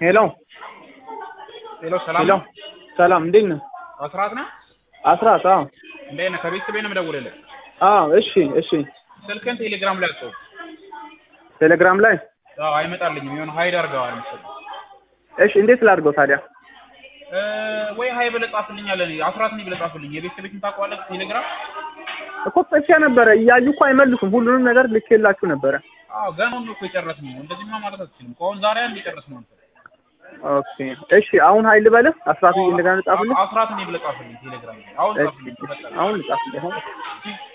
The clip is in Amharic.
ሄሎ ሄሎ ሰላም ሄሎ ነው? ሰላም እንዴት ነህ? አስራት ነህ? አስራት አዎ እንዴት ነህ? ከቤተሰቤ ነው የምደውልልህ። አዎ እሺ እሺ ስልክህን ቴሌግራም ላይ አጽፍ። ቴሌግራም ላይ አዎ አይመጣልኝም። የሆነ ሀይድ አድርገዋል መሰለኝ። እሺ እንዴት ላድርገው ታዲያ? እ ወይ ሀይ ብለህ ጻፍልኝ አለ። አስራት ነኝ ብለህ ጻፍልኝ። የቤተሰቤን ታውቀዋለህ? ቴሌግራም እኮ ጽፌ ነበረ እያዩ እኮ አይመልሱም። ሁሉንም ነገር ልኬላችሁ ነበረ። አዎ ገና ነው እኮ የጨረስነው። እንደዚህማ ማለት አትችልም። ከአሁን ዛሬ አንድ የጨረስነው አንተ። ኦኬ እሺ አሁን ሀይል በልህ አስራት እንደገና ጻፍልኝ። አስራት ነኝ ብለህ ጻፍልኝ ቴሌግራም ላይ። አሁን ጻፍልኝ። እሺ አሁን ጻፍልኝ አሁን